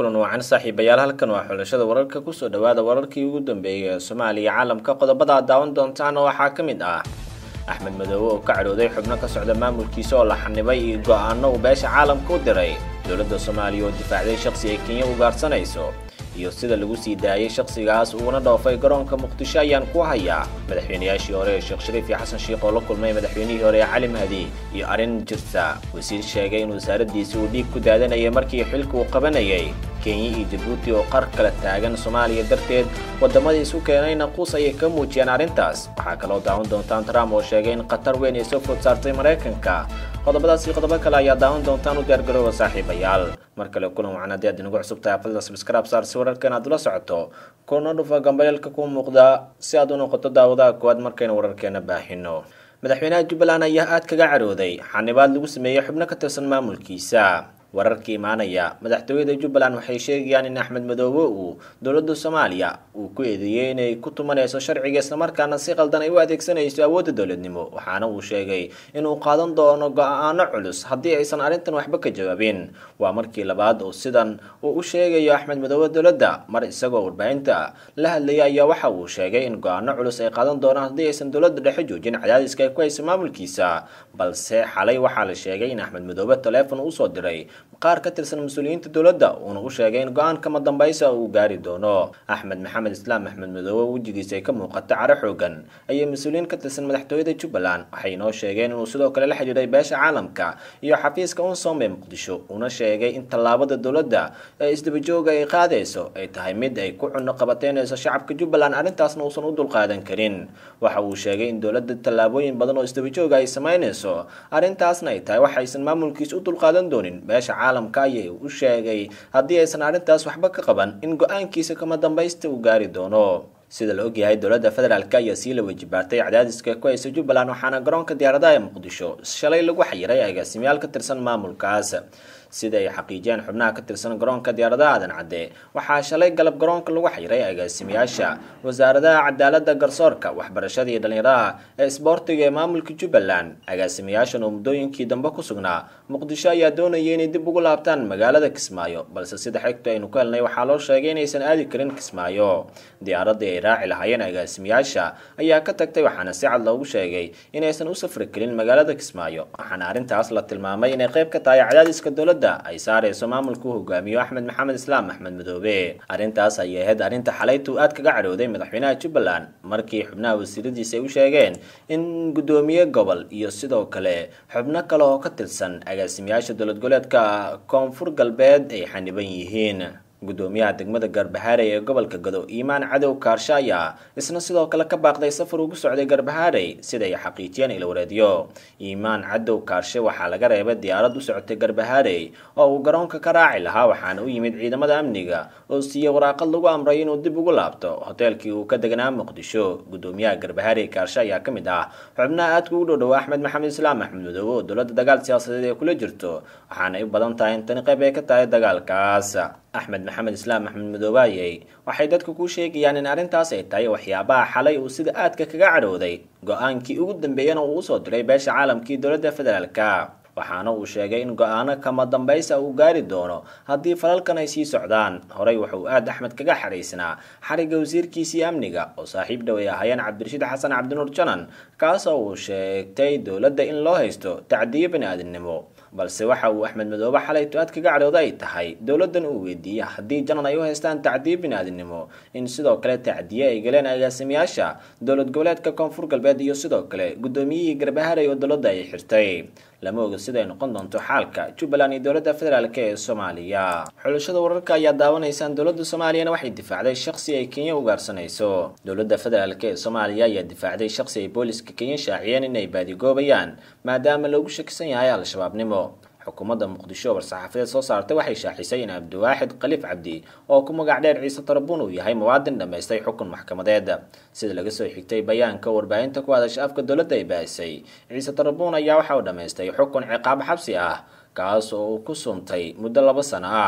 kulan wacan saaxiibayaal halkan waa xulashada wararka kusoo dhawaada wararkii ugu dambeeyay ee soomaaliya caalamka qodobada aad daawan doontaana waxaa ka mid ah axmed madoobe oo ka cadhooday xubno ka socda maamulkiisa oo la xanibay iyo go-aano uu beesha caalamka u diray dowladda soomaaliya oo difaacday shakhsi ay kenya ugaarsanayso iyo sida lagu sii daayay shakhsigaas uuna dhoofay garoonka muqdisho ayaan ku hayaa madaxweynayaashii hore ee sheekh shariif iyo xasan sheikh oo la kulmay madaxweynihii hore ee cali mahdi iyo arrin jirta wasiir sheegay in wasaaraddiisi uu dhiig ku daadanayay markii xilka uu qabanayay kenya iyo jabuuti oo qar kala taagan soomaaliya darteed waddamadii isu keenayna quus ayay ka muujiyeen arrintaas waxaa kaloo daawan doontaan trump oo sheegay in khatar weyn ay soo food saartay maraykanka qodobadaas iyo qodobo kale ayaa daawan doontaan u diyaargarooba saaxiibayaal mar kale kulan wacan haddii aad inagu cusub tahay afadda subscribe saar si wararkan aad ula socoto kuna dhufa gambayeelka ku muuqda si aad u noqoto daawadaha koowaad markaynu wararkeena baahino madaxweynaha jubbaland ayaa aad kaga cadhooday xanibaad lagu sameeyey xubno ka tirsan maamulkiisa wararka imaanaya madaxtooyada jubbaland waxay sheegayaan in axmed madoobe uu dowladda soomaaliya uu ku eedeeyey inay ku tumanayso sharciga islamarkaana si qaldan ay u adeegsanayso awoodda dowladnimo waxaana uu sheegay inuu qaadan doono go-aano culus haddii aysan arrintan waxba ka jawaabin waa markii labaad oo sidan uu u sheegayo axmed madoobe dowladda mar isagoo warbaahinta la hadlaya ayaa waxa uu sheegay in go-aano culus ay qaadan doonaan haddii aysan dowladda dhexe joojin cadaadiska ay ku hayso maamulkiisa balse xalay waxaa la sheegay in axmed madoobe taleefon usoo diray qaar ka tirsan mas-uuliyiinta dowladda uuna u sheegay in go-aan kama dambaysa uu gaari doono axmed maxamed islaam axmed madoobe wejigiisa ay ka muuqata caro xoogan ayay mas-uuliyiin ka tirsan madaxtooyada jubbaland waxay inoo sheegeen inuu sidoo kale la xidhiiray beesha caalamka iyo xafiiska unsom ee muqdisho uuna sheegay in tallaabada dowladda ee isdabajooga ay qaadayso ay tahay mid ay ku cuno qabateynayso shacabka jubbaland arrintaasna uusan u dulqaadan karin waxa uu sheegay in dowladda tallaabooyin badan oo isdabajooga ay samaynayso arrintaasna ay tahay waxaysan maamulkiisa u dulqaadan doonin beesha caalamka ayay u sheegay haddii aysan arrintaas waxba ka qaban in go-aankiisa kama dambaysta uu gaari doono sida la ogyahay dowladda federaalk ayaa sii la wejibaartay cadaadiska ku haysa jubbaland waxaana garoonka diyaaradaha ee muqdisho shalay lagu xayiray agaasimayaal ka tirsan maamulkaas sida ay xaqiijiyeen xubnaha ka tirsan garoonka diyaaradaha aadan cadde waxaa shalay galab garoonka lagu xayiray agaasimayaasha wasaaradaha cadaaladda garsoorka waxbarashada iyo dhallinyaraha ee isboortiga ee maamulka jubbaland agaasimayaashan oo muddooyinkii dambe ku sugnaa muqdisho ayaa doonayay inay dib ugu laabtaan magaalada kismaayo balse sida xigta aynu ka helnay waxaa loo sheegay inaysan aadi karin kismaayo diyaaradii ay raaci lahaayeen agaasimayaasha ayaa ka tagtay waxaana si cad loogu sheegay inaysan u safri karin magaalada kismaayo waxaana arrintaas la tilmaamay inay qayb ka tahay cadaadiska dowladda ay saarayso maamulka u hogaamiyo axmed maxamed islaam axmed madoobe arrintaas ayay ahayd arrinta xalaytu aad kaga cadhooday madaxweynaha jubbaland markii xubnaha wasiiradiisa ay u sheegeen in guddoomiye gobol iyo sidoo kale xubno kale oo ka tirsan agaasimayaasha dowlad goboleedka koonfur galbeed ay xaniban yihiin guddoomiyaha degmada garbahaarey ee gobolka gado iimaan cadow kaarshe ayaa isna sidoo kale ka baaqday safar ugu socday garbahaarey siday xaqiijiyeen ilwareedyo iimaan cadow kaarshe waxaa laga reebay diyaarad u socotay garbahaarey oo uu garoonka ka raaci lahaa waxaana u yimid ciidamada amniga oo siiyey waraaqad lagu amray inuu dib ugu laabto hoteelkii uu ka deganaa muqdisho guddoomiyaha garbahaarey kaarshe ayaa ka mid ah xubnaha aadka ugu dhow-dhow axmed maxamed islaam axmed madoobe oo dowladda dagaal siyaasadeed ee kula jirto waxaana ay u badan tahay in tani qayb ay ka tahay dagaalkaas axmed maxamed islaam axmed madoobaayey waxay dadka ku sheegayaan in arrintaas ay tahay waxyaabaha xalay uu sida aadka kaga cadhooday go-aankii ugu dambeeyana uu usoo diray beesha caalamkii dowladda federaalka waxaana uu sheegay in go-aano kama dambaysa uu gaari doono haddii falalkan ay sii socdaan horey wuxuu aad axmed kaga xariisnaa xarigga wasiirkiisii amniga oo saaxiib dhow ay ahaayeen cabdirashiid xasan cabdinuur janan kaasoo uu sheegtay dowladda in loo haysto tacdiyo bani-aadamnimo balse waxa uu axmed madoobe xalaytu aad kaga cadhooda ay tahay dowladdan uu weydiiyey haddii janan ay u haystaan tacdiyo bini-aadamnimo in sidoo kale tacdiye ay galeen agaasimayaasha dowlad goboleedka koonfur galbeed iyo sidoo kale guddoomiyihii garbaharay oo dowladda ay xirtay lama oga siday noqon doonto xaalka jubbaland iyo dowladda federaalk ee soomaaliya xulashada wararka ayaa daawanaysaan dowladda soomaaliyana waxay difaacday shakhsi ay kenya ugaarsanayso dowladda federaalk ee soomaaliya ayaa difaacday shakhsi ay booliska kenya shaaciyeen inay baadigoobayaan maadaama loogu shakisan yahay al-shabaabnimo xukuumadda muqdisho war-saxaafadeed soo saartay waxay shaaxisay in cabdiwaaxid khaliif cabdi oo ku magac dheer ciise tarabuun uu yahay muwaadin dhammaystay xukun maxkamadeed sida laga soo xigtay bayaanka warbaahinta ku hadasha afka dowladda ay baahisay ciise tarabuun ayaa waxa uu dhammaystay xukun ciqaab xabsi ah kaas oo uu ku suntay muddo laba sano ah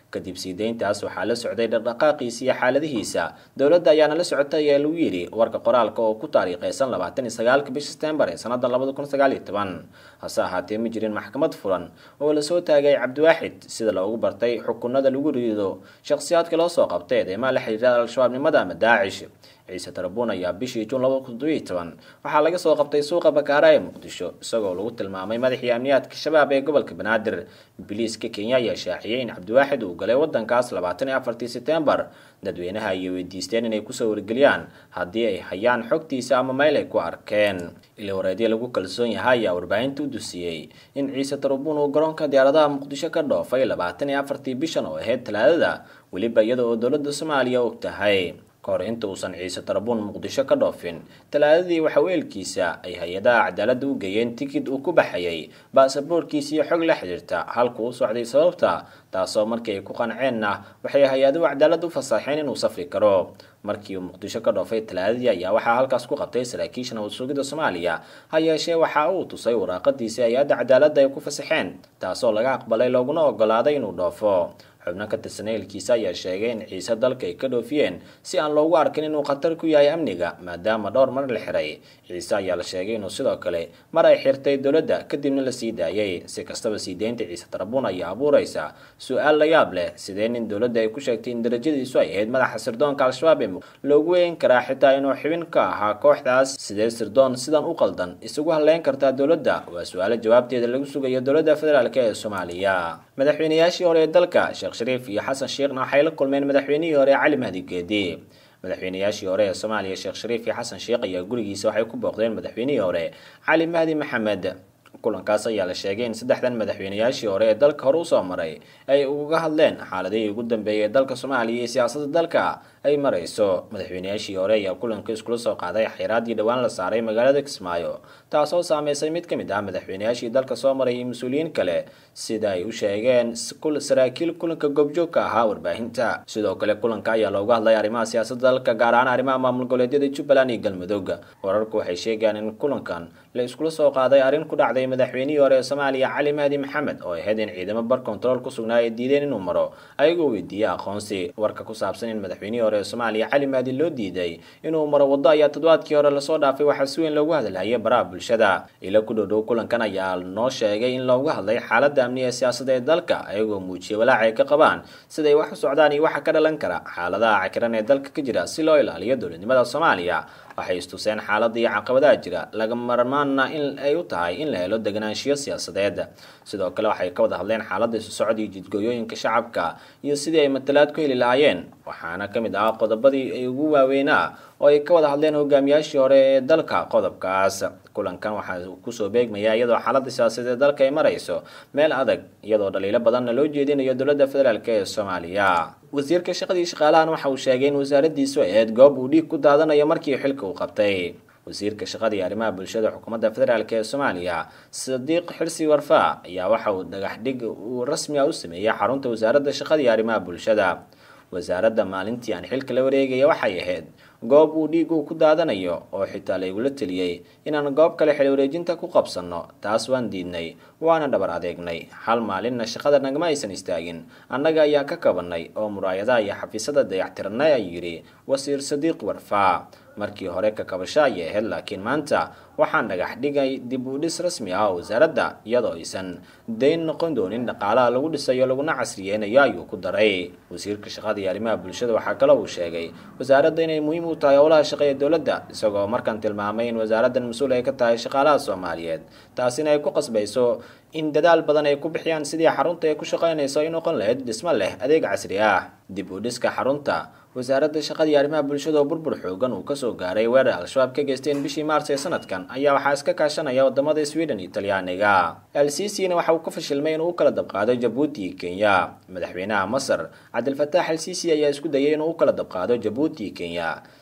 kadib sii deyntaas waxaa la socday dhaqdhaqaaqiisa iyo xaaladihiisa dowladda ayaana la socotay ayaa lagu yidhi warka qoraalka oo ku taariikhaysan labaatan iyo sagaalka bisha setembar ee sanada labada kun sagaal iyo toban hase ahaatee ma jirin maxkamad furan oo lasoo taagay cabdiwaaxid sida loogu bartay xukunada lagu rido shakhsiyaadka loo soo qabtay eedeymaha la xiriira al-shabaabnimada ama daacish ciise tarabuun ayaa bishii juun laba kun toddobiyo toban waxaa laga soo qabtay suuqa bakaara ee muqdisho isagoo lagu tilmaamay madaxii amniyaadka shabaab ee gobolka banaadir biliiska kenya ayaa shaaciyey in cabdiwaaxid uu galay wadankaas labaatan iyo afartii setembar dadweynaha ayay weydiisteen inay kusoo wargeliyaan haddii ay hayaan xogtiisa ama meel ay ku arkeen ila wareedyo lagu kalsoon yahay ayaa warbaahinta u dusiyey in ciise tarabuun uu garoonka diyaaradaha muqdisho ka dhoofay labaatan iyo afartii bishan oo ahayd talaadada weliba iyada oo dowladda soomaaliya og tahay kahor inta uusan ciise tarabuun muqdisho ka dhoofin talaadadii waxa weelkiisa ay hay-adaha cadaaladda u geeyeen tikid uu ku baxayay baasaboorkiisa iyo xog la xidhiirta halku u socday sababta taasoo markii ay ku qanceenna waxay hay-aduhu cadaalad u fasaxeen inuu safri karo markii uu muqdisho ka dhoofay talaadadii ayaa waxaa halkaas ku qabtay saraakiisha nabad sugidda soomaaliya ha yeeshee waxa uu tusay waraaqadiisii hay-adda cadaaladda ay ku fasaxeen taasoo laga aqbalay looguna ogolaaday inuu dhoofo xubno ka tirsan ehelkiisa ayaa sheegay in ciise dalka ay ka dhoofiyeen si aan loogu arkin inuu khatar ku yahay amniga maadaama dhowr mar la xiray ciise ayaa la sheegay inuu sidoo kale mar ay xirtay dowladda kadibna la sii daayay si kastaba sii deynta ciise tarabuun ayaa abuuraysa su-aal la yaab leh sidee nin dowladda ay ku sheegtay in darajadiisu ay ahayd madaxa sirdoonka al-shabaab ee loogu weyn karaa xitaa inuu xibin ka ahaa kooxdaas sidee sirdoon sidan u qaldan isugu halleyn kartaa dowladda waa su-aalo jawaabteeda lagu sugayo dowladda federaalk ee soomaaliya madaxweynayaashii hore ee dalka sheekh shariif iyo xasan sheekhna waxay la kulmeen madaxweynihii hore cali mahdi geedi madaxweynayaashii hore ee soomaaliya sheekh shariif iyo xasan sheekh ayaa gurigiisa waxay ku booqdeen madaxweynihii hore cali mahdi maxamed kulankaas ayaa la sheegay in saddexdan madaxweynayaashii hore ee dalka hore usoo maray ay uga hadleen xaaladihii ugu dambeeyay ee dalka soomaaliya iyo siyaasadda dalka ay marayso madaxweynayaashii hore ayaa kulanka iskula soo qaaday xeyraaddii dhowaan la saaray magaalada kismaayo taasoo saameysay mid ka mid ah madaxweynayaashii dalka soo maray iyo mas-uuliyiin kale sida ay u sheegeen saraakiil kulanka goobjoogka ahaa warbaahinta sidoo kale kulanka ayaa looga hadlay arrimaha siyaasadda dalka gaar ahaan arrimaha maamul goboleedyada jubbaland iyo galmudug wararku waxay sheegayaan in kulankan la iskula soo qaaday arrin ku dhacday madaxweynihii hore ee soomaaliya cali mahdi maxamed oo ahayd in ciidamo bar control ku sugnaa ay diideen inuu maro ayagoo weydiiyey aqoonsi warka ku saabsan in madaxweynihii hore ee soomaaliya cali mahdi loo diiday inuu maro waddo ayaa toddobaadkii hore lasoo dhaafay waxaa si weyn loogu hadalhayay baraha bulshada ilo ku dhowdhow kulankan ayaa noo sheegay in looga hadlay xaaladda amni ee siyaasadda ee dalka ayagoo muujiyay walaac ay ka qabaan siday wax u socdaan iyo waxa ka dhalan kara xaaladaha cakiran ee dalka ka jira si loo ilaaliyo dowladnimada soomaaliya waxay istuseen xaaladda iyo caqabadaha jira laga marmaanna in ay u tahay in la helo deganaanshiyo siyaasadeed sidoo kale waxay ka wada hadleen xaaladda isu socod iyo jidgooyooyinka shacabka iyo sidii ay matalaad ku heli lahaayeen waxaana ka mid ah qodobadii ay ugu waaweynaa oo ay ka wada hadleen hogaamiyaashii hore ee dalka qodobkaas kulankan waxaa kusoo beegmaya iyadoo xaaladda siyaasadeed ee dalka ay marayso meel adag iyadoo dhaliilo badanna loo jeedinayo dowladda federaalk ee soomaaliya wasiirka shaqadii shaqaalahan waxa uu sheegay in wasaaraddiisu ay ahayd goob uu dhiig ku daadanayo markii xilka uu qabtay wasiirka shaqada iyo arrimaha bulshada xukuumadda federaalk ee soomaaliya sadiiq xirsi warfaa ayaa waxa uu dhagax dhig uu rasmi ah u sameeyey xarunta wasaaradda shaqada iyo arrimaha bulshada wasaaradda maalintii aan xilka la wareegaya waxay ahayd goob uu dhiigu ku daadanayo oo xitaa laygula teliyey inaan goob kale xil wareejinta ku qabsanno taas waan diidnay waana dhabar adeegnay hal maalinna shaqada nagama aysan istaagin annaga ayaa ka kabannay oo muraayadaha iyo xafiisyada dayactirnay ayuu yidhi wasiir sadiiq warfaa markii hore ka kabasho ayay ahayd laakiin maanta waxaan dhagax dhigay dib u dhis rasmi ah oo wasaaradda iyadoo aysan dayn noqon doonin dhaqaalaha lagu dhisayo laguna casriyeynayo ayuu ku daray wasiirka shaqada iyo arrimaha bulshada waxaa kaloo uu sheegay wasaaradda inay muhiim u tahay howlaha shaqo ee dowladda isagoo markan tilmaamay in wasaaraddan mas-uul ay ka tahay shaqaalaha soomaaliyeed taasina ay ku qasbayso in dadaal badan ay ku bixiyaan sidii xarunta ay ku shaqaynayso ay noqon lahayd dhismo leh adeeg casri ah dib u dhiska xarunta wasaaradda shaqada iyo arrimaha bulshada oo burbur xoogan uu kasoo gaaray weerar al-shabaab ka geysteen bishii maars ee sanadkan ayaa waxaa iska kaashanaya wadamada sweden iyo talyaaniga al-sisina waxa uu ka fashilmay inuu u kala dabqaado jabuuti iyo kenya madaxweynaha masar cabdilfataax al-sisi ayaa isku dayay inuu u kala dabqaado jabuuti iyo kenya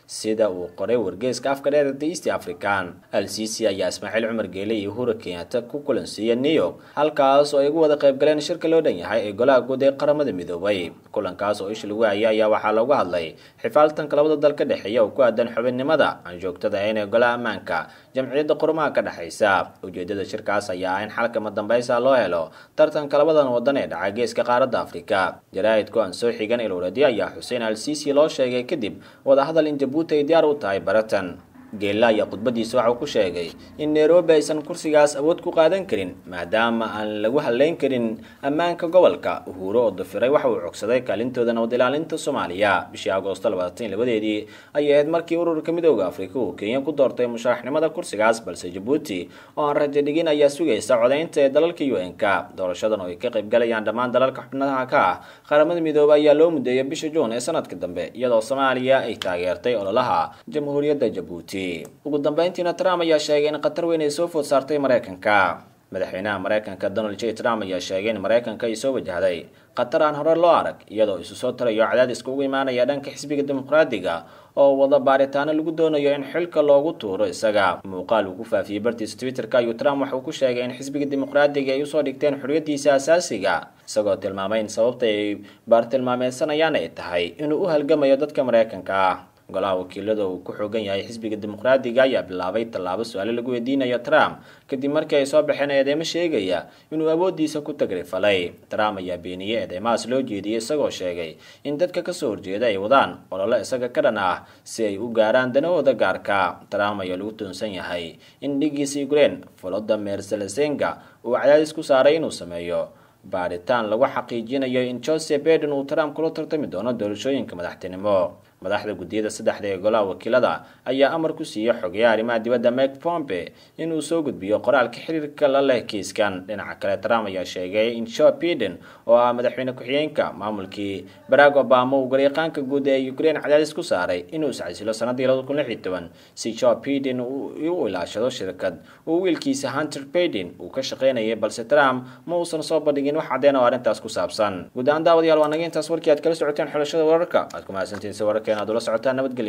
sida uu qoray wargeyska afka dheer the east african al sisi ayaa ismaaciil cumar geele iyo uhura kenyatta ku kulansiiya new york halkaas oo ay ugu wada qaybgaleen shirka loo dhan yahay ee golaha guud ee qaramada midoobay kulankaas oo isha lagu hayay ayaa waxaa looga hadlay xifaaltanka labada dal ka dhexeeya oo ku aadan xubinnimada aan joogtada ahayn ee golaha ammaanka jamciyadda qurumaha ka dhexaysa ujeedada shirkaas ayaa ah in xalkama dambaysa loo helo tartanka labadan wadan ee dhaca geeska qaaradda afrika jaraa'idku aan soo xigan ilowradi ayaa xuseen al sisi loo sheegay kadib wadahadal in jabuuti ay diyaar u tahay baratan geella ayaa khudbadiisa waxauu ku sheegay in nairobi aysan kursigaas awood ku qaadan karin maadaama aan lagu hadlayn karin ammaanka gobolka uhuuro oo dafiray waxa uu cogsaday kaalintooda nabad ilaalinta soomaaliya bishii agoosto labaatan labadeedii ayay ahayd markii ururka midooda afrika uu kenya ku doortay musharaxnimada kursigaas balse jabuuti oo aan rajo dhigin ayaa sugaysa codaynta ee dalalka u n k doorashadan oo ay ka qaybgalayaan dhammaan dalalka xubnaha ka ah qaramada midoobay ayaa loo mudeeyay bisha juun ee sanadka dambe iyadoo soomaaliya ay taageertay ololaha jamhuuriyadda jabuuti ugu dambeyntiina trump ayaa sheegay in khatar weyn ay soo food saartay maraykanka madaxweynaha maraykanka donald j trump ayaa sheegay in maraykanka ay soo wajahday khatar aan hore loo arag iyadoo isu soo tarayo cadaadiska ugu imaanaya dhanka xisbiga dimuqraadiga oo wada baaritaano lagu doonayo in xilka loogu tuuro isaga muuqaal uu ku faafiyey bartiisa twitterka ayuu trump waxauu ku sheegay in xisbiga dimuqraadiga ay usoo dhigteen xorriyadiisa asaasiga isagoo tilmaamay in sababta ay baartilmaameysanayaan ay tahay inuu u halgamayo dadka maraykanka ah golaha wakiilada uu ku xoogan yahay xisbiga dimuqraadiga ayaa bilaabay tallaabo su-aale lagu weydiinayo trump kadib markii ay soo baxeen eedeymo sheegaya inuu awooddiisa ku tagrifalay trump ayaa beeniyey eedeymahaas loo jeediyey isagoo sheegay in dadka kasoo horjeeda ay wadaan ololo isaga ka dhan ah si ay u gaaraan danahooda gaarka trump ayaa lagu toonsan yahay in dhigiisa ukraine volodimir zelesenga uu cadaadis ku saaray inuu sameeyo baaritaan lagu xaqiijinayo in joseph baiden uu trump kula tartami doono doorashooyinka madaxtinimo madaxda guddiyada saddexda ee golaha wakiilada ayaa amar ku siiyey xogeyaha arrimaha dibadda mike pompe inuu soo gudbiyo qoraalka xiriirka la leh kiiskan dhinaca kale trump ayaa sheegay in joe biden oo ah madaxweyne ku-xigeenka maamulkii barack obama uu garyaqaanka guud ee ukraine cadaadis ku saaray inuu iscasilo sanadii labada kun lix iyo toban si joe biden u ilaashado shirkad uu wiilkiisa hunter baiden uu ka shaqaynayay balse trump ma uusan soo bandhigin wax caddeen oo arrintaas ku saabsan guud ahaan daawadayaal waa naga intaas warkii aad kala socoteen xulashada wararka aad ku mahadsantihiin si wararkeena aad ula socotaan nabadgelya